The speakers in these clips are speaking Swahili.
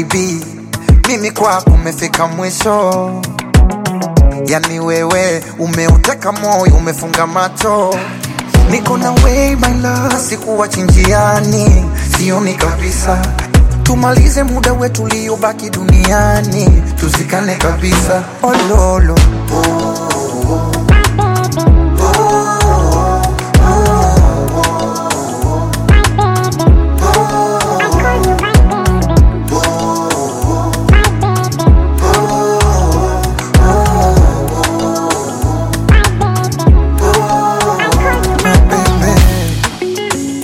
baby, mimi kwako umefika mwisho. Yani wewe umeuteka moyo, umefunga macho. Niko na way my love, sikuwa chinjiani, sioni kabisa. Tumalize muda wetu uliobaki duniani, tuzikane kabisa. Ololo baby.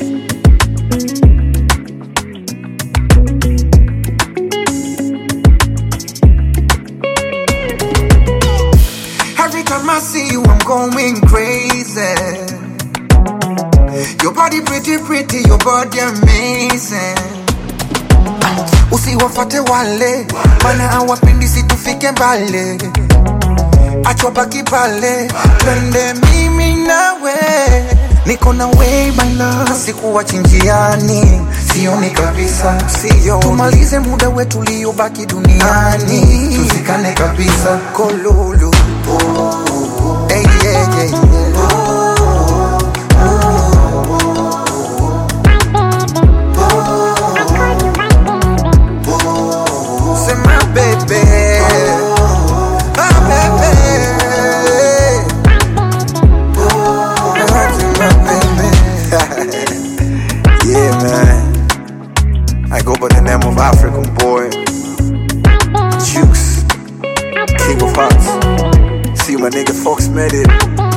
Every time I see you, I'm going crazy. Your body pretty, pretty, your body amazing. Usiwafate wale, mana hawapendi situfike mbali. Acha baki pale, twende mimi nawe. Niko na way my love, sikuwa chinjiani, sioni kabisa, sio. Tumalize muda wetu uliobaki duniani, tuzikane kabisa. Kololo, hey, yeah, yeah, yeah. C'est ma bébé. Ah, bébé. Ah, c'est ma bébé. yeah, man. I go by the name of African boy. Jukes. King of Hearts. See my nigga Fox made it.